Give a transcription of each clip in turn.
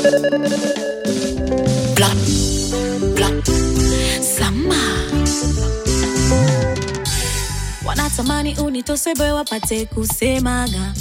Blah, blah. Sama wanatamani unitosebe wapate kusemaga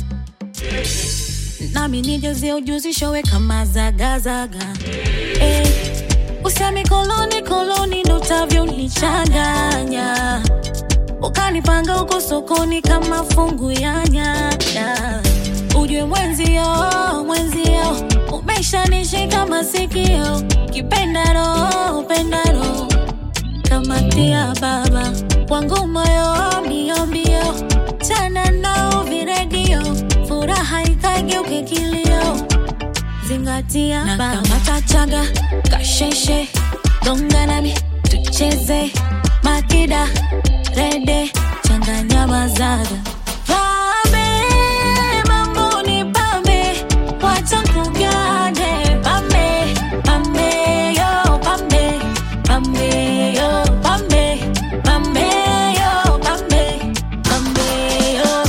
nami nijazie ujuzi showe kama zagazaga eh, usemi koloni koloni ndo utavyonichanganya ukanipanga huko sokoni kama fungu ya nyanya ujue mwenzio mwenzio umeshanishika masikio kipendaro pendaro kamatia baba wangu moyo mbio mbio chana nao viredio furaha ikageuke kilio zingatia na kamata chaga kasheshe gonga nami tucheze makida rede changanya mazaga pambe mambo ni pambe wacha kugane pambe pambe yo pambe pambe yo pambe pambe yo pambe pambe yo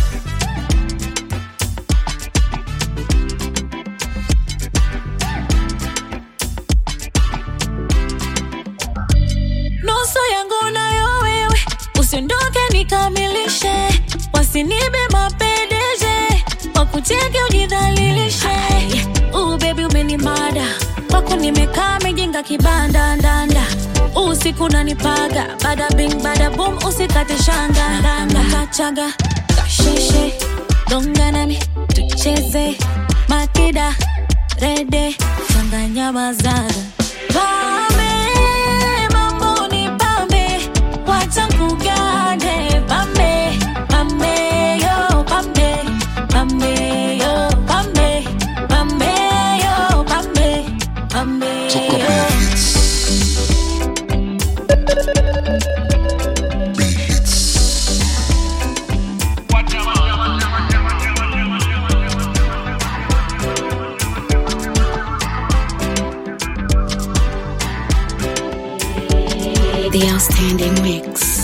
nusu yangu nayo wewe, usiondoke nikamilishe, wasinibe mapendeje, wakuteke ujidhalilishe. Uh, baby umenimada kwako, nimekaa mejenga kibanda ndanda, usiku nanipaga, bada bing bada boom, usikate shanga ndanda, kachaga kasheshe, donga nami tucheze makida rede, changanya mazaga Pame, mambo ni pambe, wacha kugane pambe, pambe yo pambe, pambe yo pambe, pambe yo pambe, pambe Toka yo. The outstanding mix.